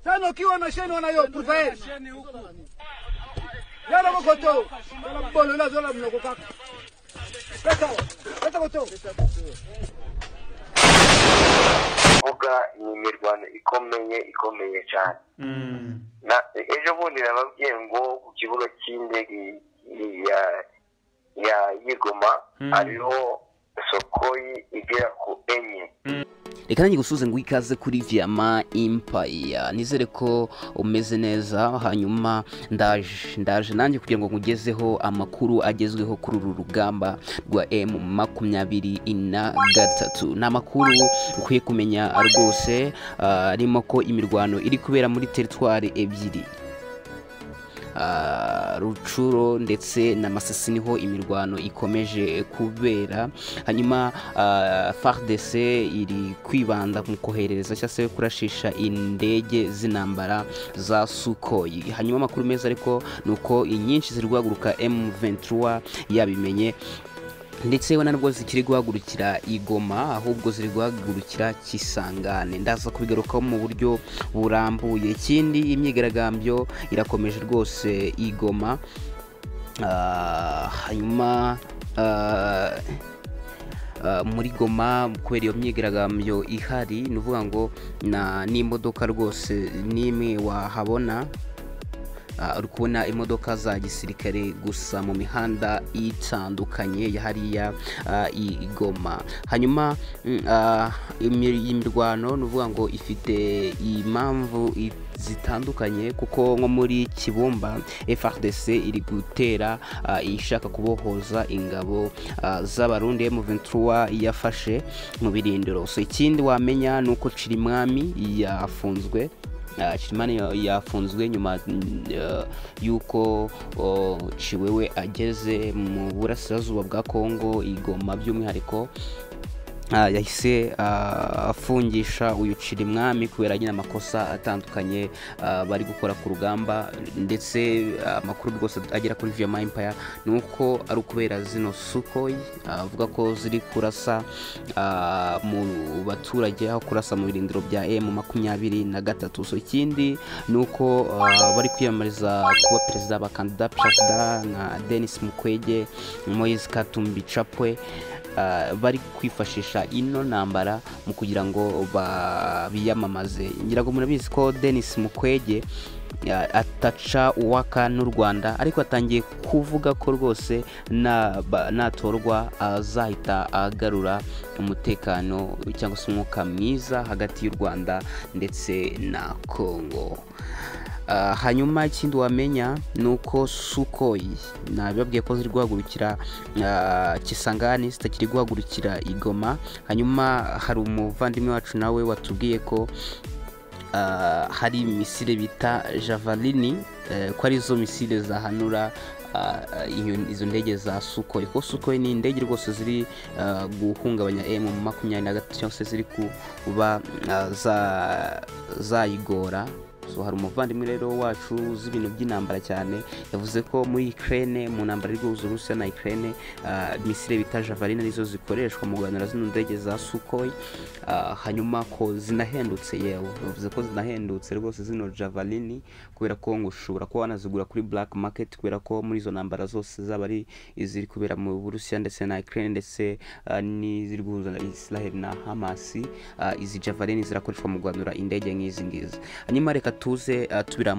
Sana ukiwa na sheni wanayopruva yeye. Yala ko to. Yala bolo la zola mnoko kaka. Pesa. Pesa ko to. kuvuga ni imirwano ikomeye ikomeye cyane Na- ejo bundi nababwiye ngo ku kibuga cy'indege ya ya yigoma hariho sokoyi igera ku enye reka nanjye gusuze ngo ikaze kuri viyama impaya nizere ko umeze neza hanyuma ndaje ndaje nanjye kugira ngo nkugezeho amakuru agezweho kuri uru rugamba rwa m makumyabiri na gatatu ni amakuru ukwiye kumenya rwose ah, arimo ko imirwano iri kubera muri teritwari ebyiri Ah, rucuro ndetse na masisi niho imirwano ikomeje kubera hanyuma ah, fardc iri kwibanda mu kohereza cyangwa se kurashisha indege z'intambara za sukoyi hanyuma amakuru meza ariko ni uko inyinshi ziri guhaguruka m23 yabimenye ndetse we nubwo zikiri guhagurukira igoma ahubwo ziri guhagurukira kisangane ndaza kubigarukaho mu buryo burambuye ikindi imyigaragambyo irakomeje rwose igoma Ah, hanyuma ah, ah, muri goma kubera iyo myigaragambyo ihari ni ukuvuga ngo na- n'imodoka rwose n'imwe wahabona Ah, uri kubona imodoka za gisirikare gusa mu mihanda itandukanye ya hariya ah, i i Goma hanyuma mm, ah, imi- imirwano ni ukuvuga ngo ifite impamvu i- zitandukanye kuko nko muri kibumba frdc iri gutera ah, ishaka kubohoza ingabo ah, z'abarundi m23 yafashe mu birindiro so ikindi wamenya ni uko cirimwami yafunzwe Ah, Shimani ya- yafunzwe nyuma mm, eh, y'uko oh, Chiwewe ageze mu burasirazuba bwa Kongo igoma by'umwihariko Ah, yahise ah, afungisha uyu Cirimwami kubera nyine amakosa atandukanye ah, bari gukora ku rugamba ndetse ah, amakuru rwose agera kuri Viyama Empire ni uko ari ukubera zino Sukhoi ah, avuga ko ziri kurasa ah, mu baturage aho kurasa mu birindiro bya M makumyabiri na gatatu so ikindi ni uko ah, bari kwiyamamariza kuba perezida abakandida perezida nka Denis Mukwege Moise Katumbi Chapwe ah, bari kwifashisha ino ntambara mu kugira ngo ba- biyamamaze ngira ngo murabizi ko denis mukwege ah, ataca uwaka n'u rwanda ariko atangiye kuvuga ko rwose na- ba- natorwa azahita agarura umutekano cyangwa se umwuka mwiza hagati y'u rwanda ndetse na kongo Ah, hanyuma ikindi wamenya ni uko sukoyi nabibabwiye ko ziri guhagurukira ah, kisangani zitakiri guhagurukira igoma hanyuma hari umuvandimwe wacu nawe watubwiye ko ah, hari misile bita javalini eh, ko arizo misile zahanura ah, iyo- izo ndege za sukoyi kuko sukoyi ni indege rwose ziri ah, guhungabanya emu makumyabiri na gatatu cyangwa se ziri kuba ah, za- zayigora so hari umuvandimwe rero wacu uzi ibintu by'intambara cyane yavuze ko muri Ukraine mu ntambara iri guhuza Uburusiya na Ukraine ah, misile bita javalina nizo zikoreshwa mu guhanura zino ndege za Sukhoi ah, hanyuma ko zinahendutse yewe bavuze ko zinahendutse rwose zino javalini kubera ko ngo ushobora kuba wanazigura kuri black market kubera ko muri izo ntambara zose zaba ari iziri kubera mu Burusiya ndetse na Ukraine ndetse ah, n'iziri guhuza Israel na Hamas ah, izi javalini zirakoreshwa mu guhanura indege nk'izi ngizi hanyuma reka tuze ah, tubira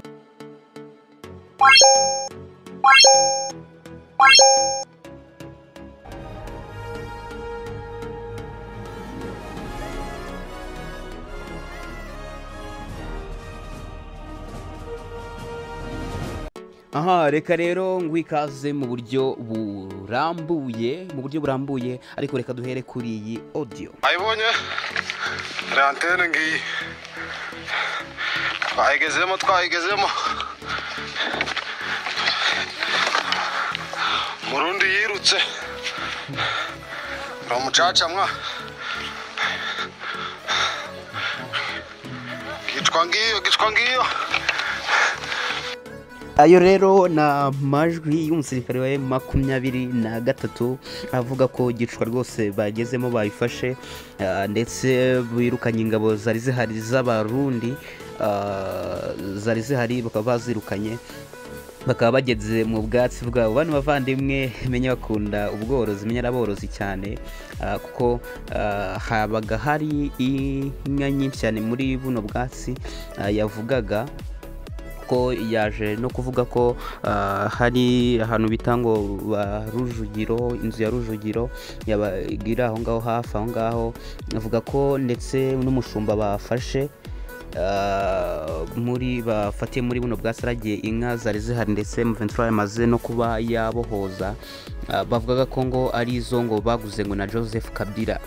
aha reka rero ngo ikaze mu buryo burambuye mu buryo burambuye ariko reka duhere kuri iyi audio ayibonye hari antene ngiyi twayigezemo twayigezemo murundi yirutse ni umucaca mwa gicwa ngiyo gicwa ngiyo ayo rero ni amajwi y'umusirikare wa makumyabiri na gatatu avuga ko gicwa rwose bagezemo bayifashe ah, ndetse birukanye ingabo zari zihari z'abarundi ah, zari zihari bakaba bazirukanye bakaba bageze mu bwatsi bwabo bano bavandimwe menya bakunda ubworozi menya araborozi cyane ah, kuko ah, habaga hari inka nyinshi cyane muri buno bwatsi ah, yavugaga ko yaje no kuvuga ko ah, hari ahantu bita ngo ba rujugiro inzu ya rujugiro yaba iri aho ngaho hafi aho ngaho avuga ko ndetse n'umushumba bafashe ah, muri bafatiye muri buno bwa saragiye inka zari zihari ndetse Muventura yamaze no kuba yabohoza Ah, bavugaga ko ngo ari izo ngo baguze ngo na Joseph Kabila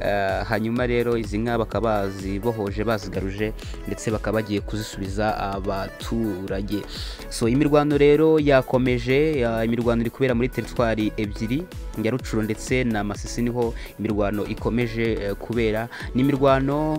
Eh, hanyuma rero izi nka bakaba bazibohoje bazigaruje ndetse bakaba bagiye kuzisubiza abaturage so imirwano rero yakomeje ya- imirwano iri kubera muri teritwari ebyiri ya rucuro ndetse na masisi niho imirwano ikomeje eh, kubera ni imirwano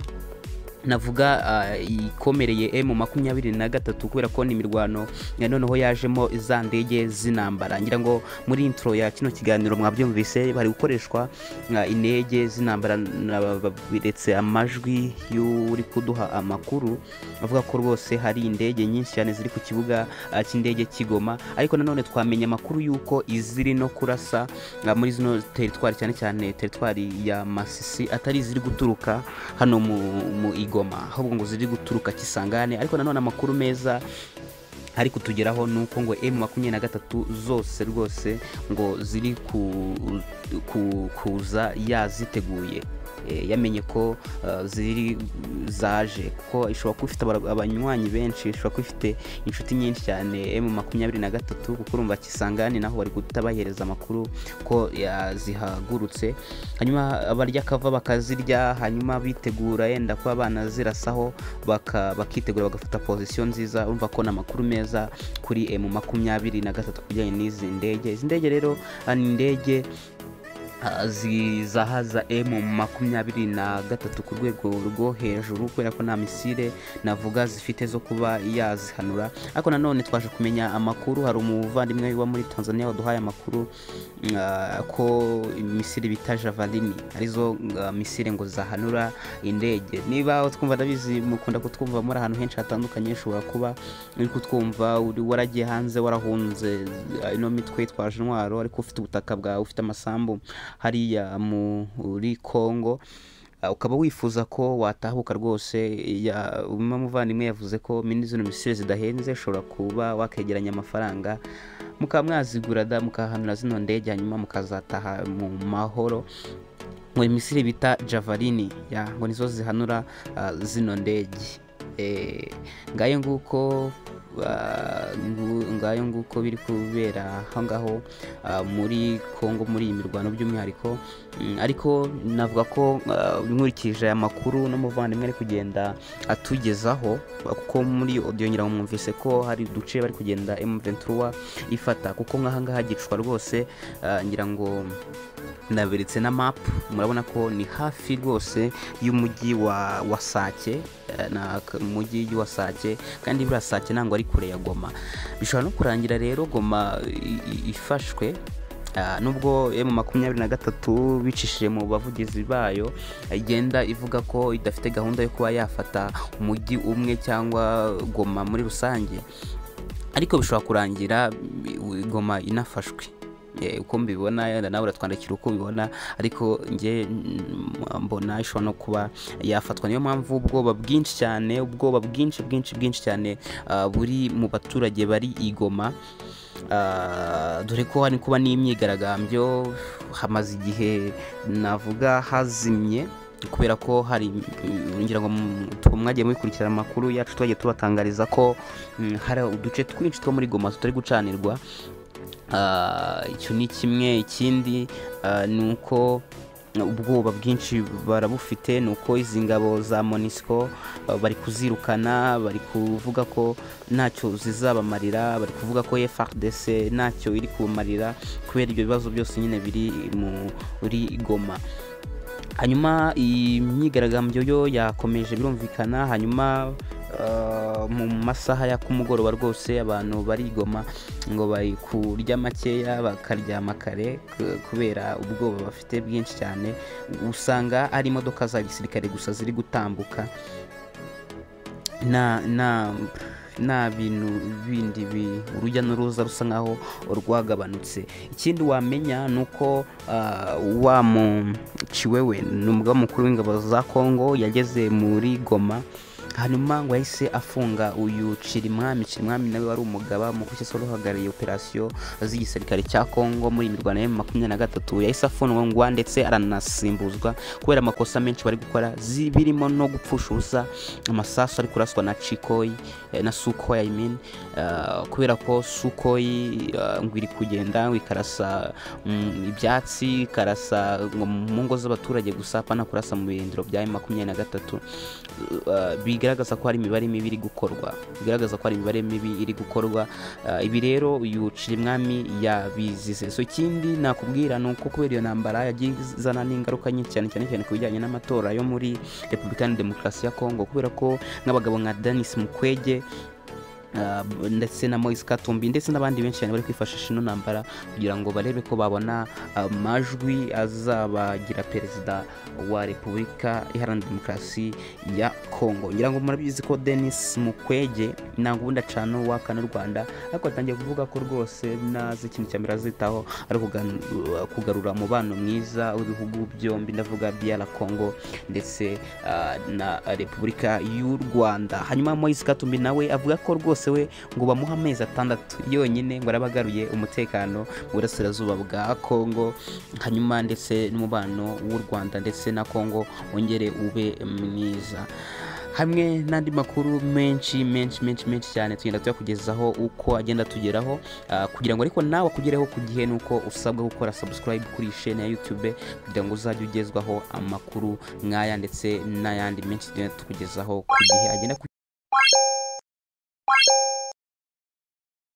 navuga ah, ikomereye emu makumyabiri na gatatu kubera ko ni imirwano ya noneho yajemo za ndege z'intambara ngira ngo muri intro ya kino kiganiro mwabyumvise bari gukoreshwa ah, indege z'intambara na- biretse amajwi y'uri kuduha amakuru avuga ko rwose hari indege nyinshi cyane ziri ku kibuga ah, cy'indege kigoma ariko nanone twamenya amakuru y'uko iziri no kurasa ah, muri zino teritwari cyane cyane teritwari ya masisi atari iziri guturuka hano mu, mu igoma ahubwo ngo ziri guturuka kisangane ariko nanone amakuru meza ari kutugeraho ni uko ngo emu makumyabiri na gatatu zose rwose ngo ziri ku, ku, kuza yaziteguye Eh, yamenye ko eh, ziri zaje kuko ishobora kuba ifite abara- abanywanyi benshi ishobora kuba ifite inshuti nyinshi cyane emu makumyabiri na gatatu kuko urumva kisangani naho bari guhita bahereza amakuru ko ya- zihagurutse hanyuma barya akava bakazirya hanyuma bitegura yenda kuba banazirasaho baka- bakitegura bagafata pozisiyo nziza urumva ko ni amakuru meza kuri emu makumyabiri na gatatu ku bijyanye n'izi ndege izi ndege rero ah, ni indege ah, zizahaza emu makumyabiri na gatatu ku rwego rwo hejuru kubera ko nta misile navuga zifite zo kuba yazihanura ariko nanone twaje kumenya amakuru hari umuvandimwe wa muri tanzania waduhaye amakuru mm, ah, ko imisile bita javalini arizo ah, misile ngo zahanura indege niba twumva ndabizi mukunda kutwumva muri ahantu henshi hatandukanye ushobora kuba uri kutwumva uri waragiye hanze warahunze ah, ino mitwe yitwaje intwaro ariko ufite ubutaka bwawe ufite amasambu hariya muri congo Uh, ukaba wifuza ko watahuka rwose ya- umwe muvandimwe yavuze ko mini zino misire zidahenze ushobora kuba wakegeranya amafaranga mukaba mwazigura da mukahanura zino ndege hanyuma mukazataha mu mahoro ngo imisire bita javalini ya ngo nizo zihanura ah, zino ndege Eh, ngayo nguko ah, ngu- ngayo nguko biri kubera aho ngaho ah, muri kongo muri iyi mirwano by'umwihariko Mm, ariko navuga ko ah, nkurikije aya makuru n'umuvandimwe ari kugenda atugezaho kuko muri audio ngira ngo mwumvise ko hari uduce bari kugenda M23 ifata kuko nk'ahangaha gicwa rwose ah, ngira ngo ndaberetse na map murabona ko ni hafi rwose y'umujyi wa wa sake eh, na k- mujyi wa sake kandi buriya sake ntabwo ari kure ya goma bishobora no kurangira rero goma i- i- ifashwe Ah, nubwo emu makumyabiri na gatatu bicishije mu bavugizi bayo igenda ivuga ko idafite gahunda yo kuba yafata umujyi umwe cyangwa goma muri rusange ariko bishobora kurangira mm, goma inafashwe Eh, uko mbibona yenda nawe uratwandikira uko ubibona ariko nge mm, mbona ishobora no kuba yafatwa niyo mpamvu ubwoba bwinshi cyane ubwoba bwinshi bwinshi bwinshi cyane ah, buri mu baturage bari igoma Ah, dore ko hari kuba n'imyigaragambyo hamaze igihe navuga hazimye kubera ko hari mm, ngira ngo mm, twe mwagiye mubikurikirana amakuru yacu twagiye tubatangariza ko mm, hari uduce twinshi two muri goma tutari gucanirwa Ah, icyo ni kimwe ikindi ah, ni uko ubwoba bwinshi barabufite ni uko izi ngabo za monisco ah, bari kuzirukana bari kuvuga ko ntacyo zizabamarira bari kuvuga ko frdc ntacyo iri kubamarira kubera ibyo bibazo byose nyine biri muri goma hanyuma iyi myigaragambyo yo yakomeje birumvikana hanyuma ah, mu masaha ya kumugoroba rwose abantu barigoma ngo bari kurya makeya bakaryama kare k- kubera ubwoba bafite bwinshi cyane usanga ari imodoka za gisirikare gusa ziri gutambuka nta nta nta bintu bindi bi- urujya n'uruza rusa nkaho rwagabanutse ikindi wamenya ni uko ah, wa muciwewe ni umugaba mukuru w'ingabo za kongo yageze muri goma hanyuma ngo yahise afunga uyu cirimwami cirimwami nawe wari umugaba mukuru cyangwa se wari uhagarariye operasiyo z'igisirikare cya kongo muri mirwano ya makumyabiri na gatatu yahise afungwa ndetse aranasimbuzwa kubera amakosa menshi bari gukora zi- birimo no gupfusha ubusa amasasu ari kuraswa na cikoyi eh, na sukoyi i mean eh, kubera ko sukoyi eh, ngo iri kugenda ngo ikarasa mm, ibyatsi ikarasa ngo mu ngo z'abaturage gusa apana kurasa mu birindiro bya makumyabiri na gatatu Eh, bigaragaza ko hari imibare mibi iri gukorwa bigaragaza ko hari imibare mibi iri gukorwa Eh, ibi rero uyu cirimwami yabizize so ikindi nakubwira ni uko kubera iyo ntambara yagiye izana n'ingaruka nyinshi cyane cyane cyane ku bijyanye n'amatora yo muri repubulika ya demokarasi ya kongo kubera ko nk'abagabo nka denis mukwege ah, b- ndetse na moise katumbi ndetse n'abandi benshi cyane bari kwifashisha ino ntambara kugira ngo barebe ko babona amajwi azabagira perezida wa repubulika iharanira demokarasi ya kongo ngira ngo murabizi ko denis mukwege ntabwo ubundi acana uwakana u rwanda ariko atangiye kuvuga ko rwose nazi ikintu cya mbere azitaho ari ukugan- kugarura umubano mwiza w'ibihugu byombi ndavuga biyara kongo ndetse ah, na repubulika y'u rwanda hanyuma moise katumbi nawe avuga ko rwose we ngo bamuha amezi atandatu yonyine ngo araba agaruye umutekano mu burasirazuba bwa kongo hanyuma ndetse n'umubano w'u rwanda ndetse na kongo wongere ube mwiza hamwe n'andi makuru menshi menshi menshi menshi cyane tugenda tuyakugezaho uko agenda atugeraho ah, kugira ngo ariko nawe akugereho ku gihe ni uko usabwa gukora subscribe kuri iyi shene ya youtube kugira ngo uzajye ugezwaho amakuru nk'aya ndetse n'ayandi menshi tugenda tukugezaho ku gihe agenda ku